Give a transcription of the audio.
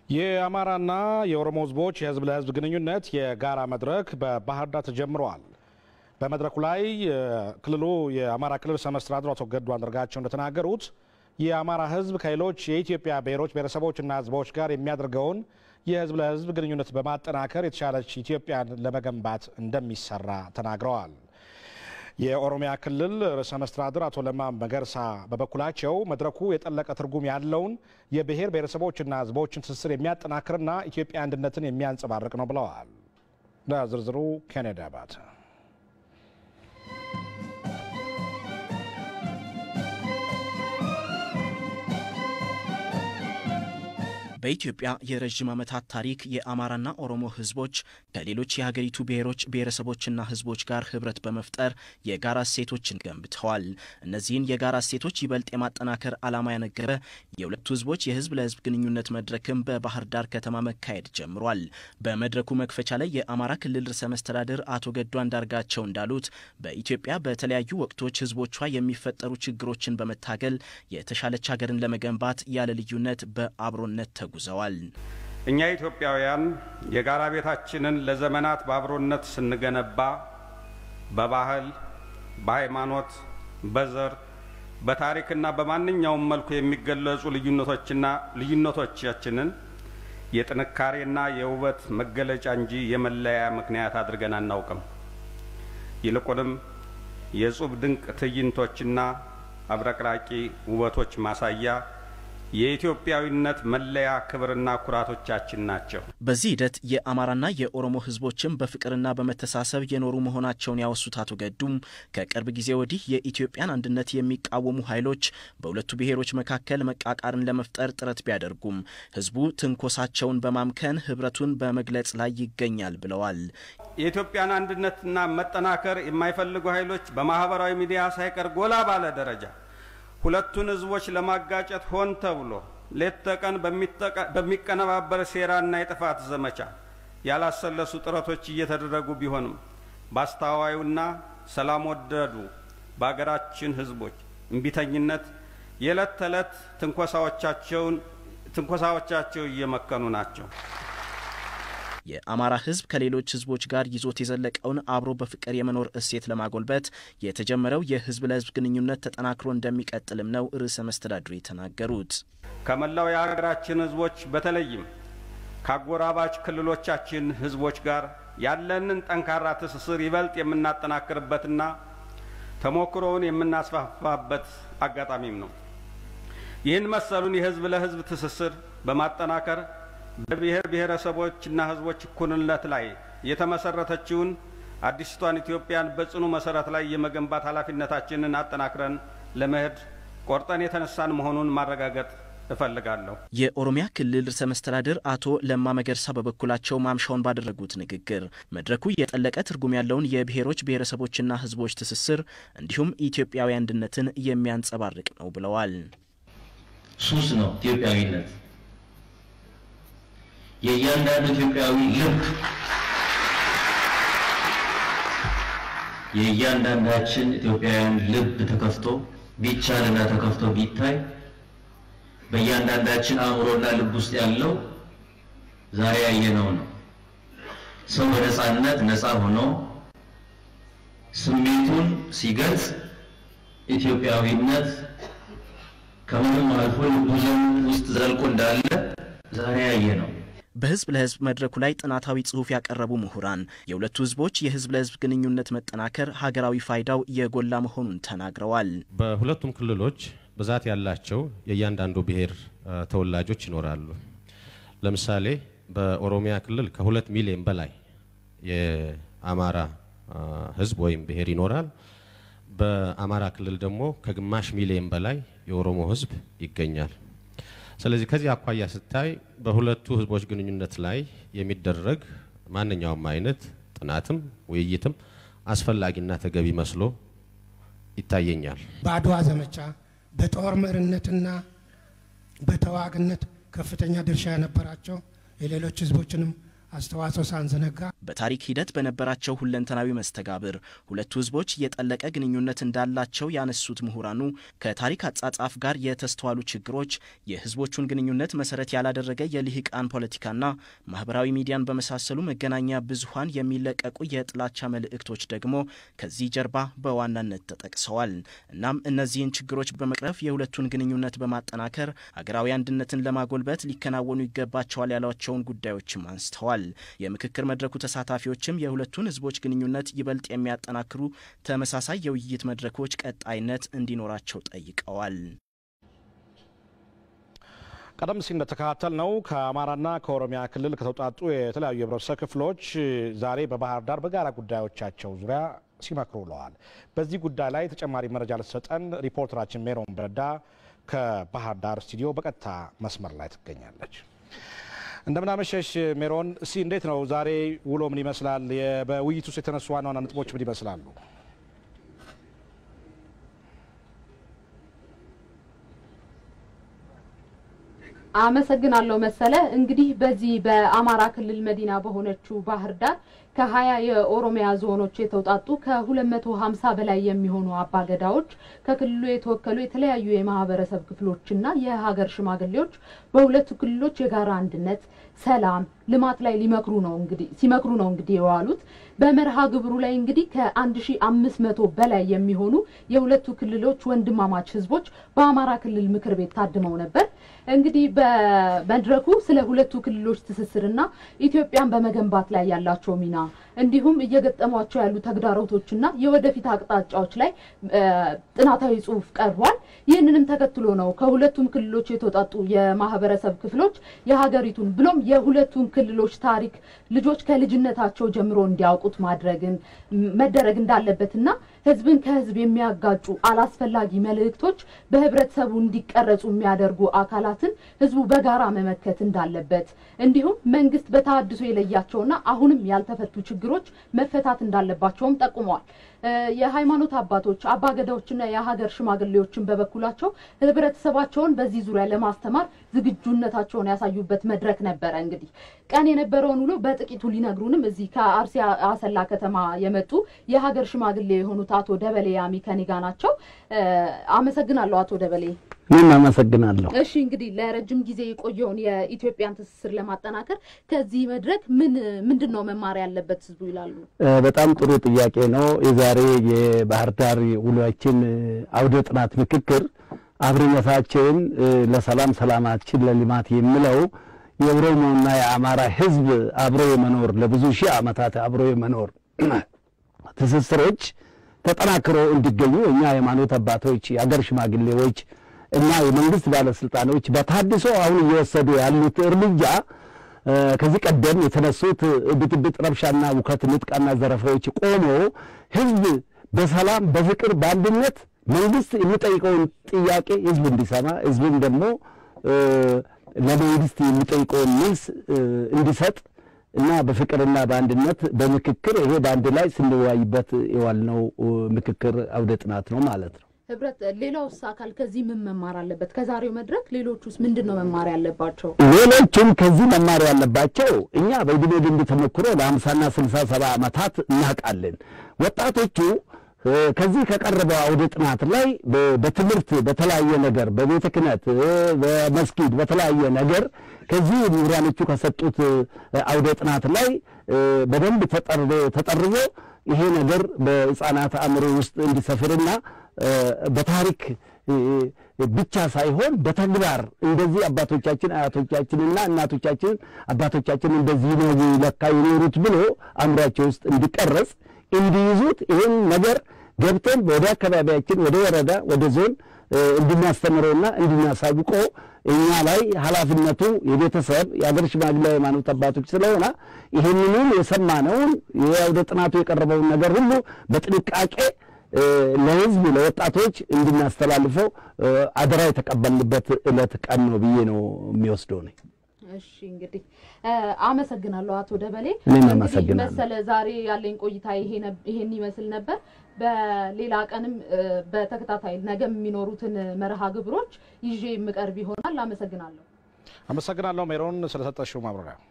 የአማራና የኦሮሞ ህዝቦች የህዝብ ለህዝብ ግንኙነት የጋራ መድረክ በባህር ዳር ተጀምረዋል። በመድረኩ ላይ ክልሉ የአማራ ክልል ርዕሰ መስተዳድር አቶ ገዱ አንዳርጋቸው እንደተናገሩት የአማራ ህዝብ ከሌሎች የኢትዮጵያ ብሔሮች ብሔረሰቦችና ህዝቦች ጋር የሚያደርገውን የህዝብ ለህዝብ ግንኙነት በማጠናከር የተሻለች ኢትዮጵያን ለመገንባት እንደሚሰራ ተናግረዋል። የኦሮሚያ ክልል ርዕሰ መስተዳድር አቶ ለማ መገርሳ በበኩላቸው መድረኩ የጠለቀ ትርጉም ያለውን የብሔር ብሔረሰቦችና ህዝቦችን ትስስር የሚያጠናክርና ኢትዮጵያ አንድነትን የሚያንጸባርቅ ነው ብለዋል። ለዝርዝሩ ኬኔዲ አባተ በኢትዮጵያ የረዥም ዓመታት ታሪክ የአማራና ኦሮሞ ህዝቦች ከሌሎች የሀገሪቱ ብሔሮች ብሔረሰቦችና ህዝቦች ጋር ህብረት በመፍጠር የጋራ እሴቶችን ገንብተዋል። እነዚህን የጋራ እሴቶች ይበልጥ የማጠናከር ዓላማ ያነገበ የሁለቱ ህዝቦች የህዝብ ለህዝብ ግንኙነት መድረክም በባህር ዳር ከተማ መካሄድ ጀምሯል። በመድረኩ መክፈቻ ላይ የአማራ ክልል ርዕሰ መስተዳድር አቶ ገዱ አንዳርጋቸው እንዳሉት በኢትዮጵያ በተለያዩ ወቅቶች ህዝቦቿ የሚፈጠሩ ችግሮችን በመታገል የተሻለች ሀገርን ለመገንባት ያለ ልዩነት በአብሮነት ተጉዘዋል። እኛ ኢትዮጵያውያን የጋራ ቤታችንን ለዘመናት በአብሮነት ስንገነባ በባህል፣ በሃይማኖት፣ በዘር፣ በታሪክና በማንኛውም መልኩ የሚገለጹ ልዩነቶችና ልዩነቶቻችንን የጥንካሬና የውበት መገለጫ እንጂ የመለያ ምክንያት አድርገን አናውቅም። ይልቁንም የጹብ ድንቅ ትዕይንቶችና አብረቅራቂ ውበቶች ማሳያ የኢትዮጵያዊነት መለያ ክብርና ኩራቶቻችን ናቸው። በዚህ ሂደት የአማራና የኦሮሞ ህዝቦችም በፍቅርና በመተሳሰብ የኖሩ መሆናቸውን ያወሱት አቶ ገዱም ከቅርብ ጊዜ ወዲህ የኢትዮጵያን አንድነት የሚቃወሙ ኃይሎች በሁለቱ ብሔሮች መካከል መቃቃርን ለመፍጠር ጥረት ቢያደርጉም ህዝቡ ትንኮሳቸውን በማምከን ህብረቱን በመግለጽ ላይ ይገኛል ብለዋል። የኢትዮጵያን አንድነትና መጠናከር የማይፈልጉ ኃይሎች በማህበራዊ ሚዲያ ሳይቀር ጎላ ባለ ደረጃ ሁለቱን ህዝቦች ለማጋጨት ሆን ተብሎ ሌት ተቀን በሚቀነባበር ሴራና የጥፋት ዘመቻ ያላሰለሱ ጥረቶች እየተደረጉ ቢሆንም በአስተዋዩና ሰላም ወደዱ በአገራችን ህዝቦች እምቢተኝነት የዕለት ተዕለት ትንኮሳዎቻቸውን ትንኮሳዎቻቸው እየመከኑ ናቸው። የአማራ ህዝብ ከሌሎች ህዝቦች ጋር ይዞት የዘለቀውን አብሮ በፍቅር የመኖር እሴት ለማጎልበት የተጀመረው የህዝብ ለህዝብ ግንኙነት ተጠናክሮ እንደሚቀጥልም ነው ርዕሰ መስተዳድሩ የተናገሩት። ከመላው የሀገራችን ህዝቦች በተለይም ከአጎራባች ክልሎቻችን ህዝቦች ጋር ያለንን ጠንካራ ትስስር ይበልጥ የምናጠናክርበትና ተሞክሮውን የምናስፋፋበት አጋጣሚም ነው። ይህን መሰሉን የህዝብ ለህዝብ ትስስር በማጠናከር በብሔር ብሔረሰቦችና ህዝቦች እኩልነት ላይ የተመሰረተችውን አዲስቷን ኢትዮጵያን በጽኑ መሰረት ላይ የመገንባት ኃላፊነታችንን አጠናክረን ለመሄድ ቆርጠን የተነሳን መሆኑን ማረጋገጥ እፈልጋለሁ። የኦሮሚያ ክልል ርዕሰ መስተዳድር አቶ ለማ መገርሳ በበኩላቸው ማምሻውን ባደረጉት ንግግር መድረኩ የጠለቀ ትርጉም ያለውን የብሔሮች ብሔረሰቦችና ህዝቦች ትስስር እንዲሁም ኢትዮጵያዊ አንድነትን የሚያንጸባርቅ ነው ብለዋል። ሱስ ነው ኢትዮጵያዊነት የእያንዳንዱ ኢትዮጵያዊ ልብ የእያንዳንዳችን ኢትዮጵያውያን ልብ ተከፍቶ ቢቻልና ተከፍቶ ቢታይ በእያንዳንዳችን አእምሮና ልብ ውስጥ ያለው ዛሬ ያየነው ነው። ሰው በነፃነት ነፃ ሆኖ ስሜቱን ሲገልጽ ኢትዮጵያዊነት ከምንም አልፎ ልቡ ውስጥ ዘልቆ እንዳለ ዛሬ ያየ ነው። በህዝብ ለህዝብ መድረኩ ላይ ጥናታዊ ጽሑፍ ያቀረቡ ምሁራን የሁለቱ ህዝቦች የህዝብ ለህዝብ ግንኙነት መጠናከር ሀገራዊ ፋይዳው የጎላ መሆኑን ተናግረዋል። በሁለቱም ክልሎች ብዛት ያላቸው የእያንዳንዱ ብሔር ተወላጆች ይኖራሉ። ለምሳሌ በኦሮሚያ ክልል ከሁለት ሚሊዮን በላይ የአማራ ህዝብ ወይም ብሔር ይኖራል። በአማራ ክልል ደግሞ ከግማሽ ሚሊዮን በላይ የኦሮሞ ህዝብ ይገኛል። ስለዚህ ከዚህ አኳያ ስታይ በሁለቱ ህዝቦች ግንኙነት ላይ የሚደረግ ማንኛውም አይነት ጥናትም ውይይትም አስፈላጊና ተገቢ መስሎ ይታየኛል። በአድዋ ዘመቻ በጦር መሪነትና በተዋግነት ከፍተኛ ድርሻ የነበራቸው የሌሎች ህዝቦችንም አስተዋጽኦ ሳንዘነጋ በታሪክ ሂደት በነበራቸው ሁለንተናዊ መስተጋብር ሁለቱ ህዝቦች የጠለቀ ግንኙነት እንዳላቸው ያነሱት ምሁራኑ ከታሪክ አጻጻፍ ጋር የተስተዋሉ ችግሮች የህዝቦቹን ግንኙነት መሰረት ያላደረገ የልሂቃን ፖለቲካና ማህበራዊ ሚዲያን በመሳሰሉ መገናኛ ብዙኃን የሚለቀቁ የጥላቻ መልእክቶች ደግሞ ከዚህ ጀርባ በዋናነት ተጠቅሰዋል። እናም እነዚህን ችግሮች በመቅረፍ የሁለቱን ግንኙነት በማጠናከር ሀገራዊ አንድነትን ለማጎልበት ሊከናወኑ ይገባቸዋል ያሏቸውን ጉዳዮችም አንስተዋል። የምክክር መድረኩ ተሳታፊዎችም የሁለቱን ህዝቦች ግንኙነት ይበልጥ የሚያጠናክሩ ተመሳሳይ የውይይት መድረኮች ቀጣይነት እንዲኖራቸው ጠይቀዋል። ቀደም ሲል እንደተከታተል ነው ከአማራና ከኦሮሚያ ክልል ከተውጣጡ የተለያዩ የህብረተሰብ ክፍሎች ዛሬ በባህር ዳር በጋራ ጉዳዮቻቸው ዙሪያ ሲመክሩ ውለዋል። በዚህ ጉዳይ ላይ ተጨማሪ መረጃ ልትሰጠን ሪፖርተራችን ሜሮን በረዳ ከባህር ዳር ስቱዲዮ በቀጥታ መስመር ላይ ትገኛለች። እንደምናመሸሽ ሜሮን፣ እስቲ እንዴት ነው ዛሬ ውሎ ምን ይመስላል? በውይይት ውስጥ የተነሱ ዋና ዋና ነጥቦች ምን ይመስላሉ? አመሰግናለሁ መሰለ። እንግዲህ በዚህ በአማራ ክልል መዲና በሆነችው ባህር ዳር ከሀያ የኦሮሚያ ዞኖች የተውጣጡ ከሁለት መቶ ሀምሳ በላይ የሚሆኑ አባገዳዎች ከክልሉ የተወከሉ የተለያዩ የማህበረሰብ ክፍሎችና የሀገር ሽማግሌዎች በሁለቱ ክልሎች የጋራ አንድነት፣ ሰላም፣ ልማት ላይ ሊመክሩ ነው እንግዲህ ሲመክሩ ነው እንግዲህ የዋሉት። በመርሃ ግብሩ ላይ እንግዲህ ከአንድ ሺ አምስት መቶ በላይ የሚሆኑ የሁለቱ ክልሎች ወንድማማች ህዝቦች በአማራ ክልል ምክር ቤት ታድመው ነበር። እንግዲህ በመድረኩ ስለ ሁለቱ ክልሎች ትስስርና ኢትዮጵያን በመገንባት ላይ ያላቸው ሚና እንዲሁም እየገጠሟቸው ያሉ ተግዳሮቶችና የወደፊት አቅጣጫዎች ላይ ጥናታዊ ጽሑፍ ቀርቧል። ይህንንም ተከትሎ ነው ከሁለቱም ክልሎች የተውጣጡ የማህበረሰብ ክፍሎች የሀገሪቱን ብሎም የሁለቱን ክልሎች ታሪክ ልጆች ከልጅነታቸው ጀምሮ እንዲያውቁት ማድረግን መደረግ እንዳለበትና ህዝብን ከህዝብ የሚያጋጩ አላስፈላጊ መልእክቶች በህብረተሰቡ እንዲቀረጹ የሚያደርጉ አካላትን ህዝቡ በጋራ መመከት እንዳለበት እንዲሁም መንግስት በተሃድሶ የለያቸውና አሁንም ያልተፈቱ ችግሮች መፈታት እንዳለባቸውም ጠቁመዋል። የሃይማኖት አባቶች አባገዳዎችና የሀገር ሽማግሌዎችን በበኩላቸው ህብረተሰባቸውን በዚህ ዙሪያ ለማስተማር ዝግጁነታቸውን ያሳዩበት መድረክ ነበረ። እንግዲህ ቀን የነበረውን ውሎ በጥቂቱ ሊነግሩንም እዚህ ከአርሲ አሰላ ከተማ የመጡ የሀገር ሽማግሌ የሆኑት አቶ ደበሌ ያሚ ከኔ ጋ ናቸው። አመሰግናለሁ አቶ ደበሌ። እኔም አመሰግናለሁ። እሺ እንግዲህ ለረጅም ጊዜ የቆየውን የኢትዮጵያን ትስስር ለማጠናከር ከዚህ መድረክ ምን ምንድን ነው መማር ያለበት ህዝቡ ይላሉ? በጣም ጥሩ ጥያቄ ነው። የዛሬ የባህር ዳር ውሏችን አውደ ጥናት ምክክር አብሮነታችን ለሰላም ሰላማችን ለልማት የሚለው የኦሮሞና የአማራ ህዝብ አብሮ የመኖር ለብዙ ሺህ ዓመታት አብሮ የመኖር ትስስሮች ተጠናክሮ እንዲገኙ እኛ ሃይማኖት አባቶች፣ የአገር ሽማግሌዎች እና የመንግስት ባለስልጣኖች በታድሶ አሁን እየወሰዱ ያሉት እርምጃ ከዚህ ቀደም የተነሱት ብጥብጥ፣ ረብሻና ውከት፣ ንጥቃና ዘረፋዎች ቆሞ ህዝብ በሰላም በፍቅር በአንድነት መንግስት የሚጠይቀውን ጥያቄ ህዝብ እንዲሰማ ህዝብም ደግሞ ለመንግስት የሚጠይቀውን መልስ እንዲሰጥ እና በፍቅርና በአንድነት በምክክር ይሄ በአንድ ላይ ስንወያይበት የዋልነው ምክክር አውደ ጥናት ነው ማለት ነው። ህብረት ሌላውስ አካል ከዚህ ምን መማር አለበት? ከዛሬው መድረክ ሌሎቹስ ምንድን ነው መማር ያለባቸው? ሌሎቹም ከዚህ መማር ያለባቸው እኛ በዕድሜ ልምድ ተሞክሮ ለሀምሳና ስልሳ ሰባ ዓመታት እናውቃለን። ወጣቶቹ ከዚህ ከቀረበው አውደ ጥናት ላይ በትምህርት በተለያየ ነገር በቤተ ክህነት በመስጊድ በተለያየ ነገር ከዚህ ምሁራኖቹ ከሰጡት አውደ ጥናት ላይ በደንብ ተጠርዞ ይሄ ነገር በህፃናት አእምሮ ውስጥ እንዲሰፍርና በታሪክ ብቻ ሳይሆን በተግባር እንደዚህ አባቶቻችን አያቶቻችንና እናቶቻችን አባቶቻችን እንደዚህ ነው ለካ የኖሩት ብሎ አእምሯቸው ውስጥ እንዲቀረጽ እንዲይዙት ይህን ነገር ገብተን ወደ አካባቢያችን ወደ ወረዳ ወደ ዞን እንድናስተምረውና እንድናሳውቀው እኛ ላይ ኃላፊነቱ የቤተሰብ የአገር ሽማግሌ ሃይማኖት አባቶች ስለሆነ ይህንኑን የሰማነውን የአውደ ጥናቱ የቀረበውን ነገር ሁሉ በጥንቃቄ ለህዝብ ለወጣቶች እንድናስተላልፈው አደራ የተቀበልንበት ዕለት ቀን ነው ብዬ ነው የሚወስደው ነኝ። እሺ እንግዲህ አመሰግናለሁ አቶ ደበሌ። እኔም እንግዲህ አመሰግናለሁ። መሰለ ዛሬ ያለኝ ቆይታ ይሄ ነብ- ይሄን ይመስል ነበር። በሌላ ቀንም በተከታታይ ነገም የሚኖሩትን መርሃ ግብሮች ይዤ የምቀርብ ይሆናል። አመሰግናለሁ። አመሰግናለሁ ሜሮን ስለሰጠሽው ማብራሪያ።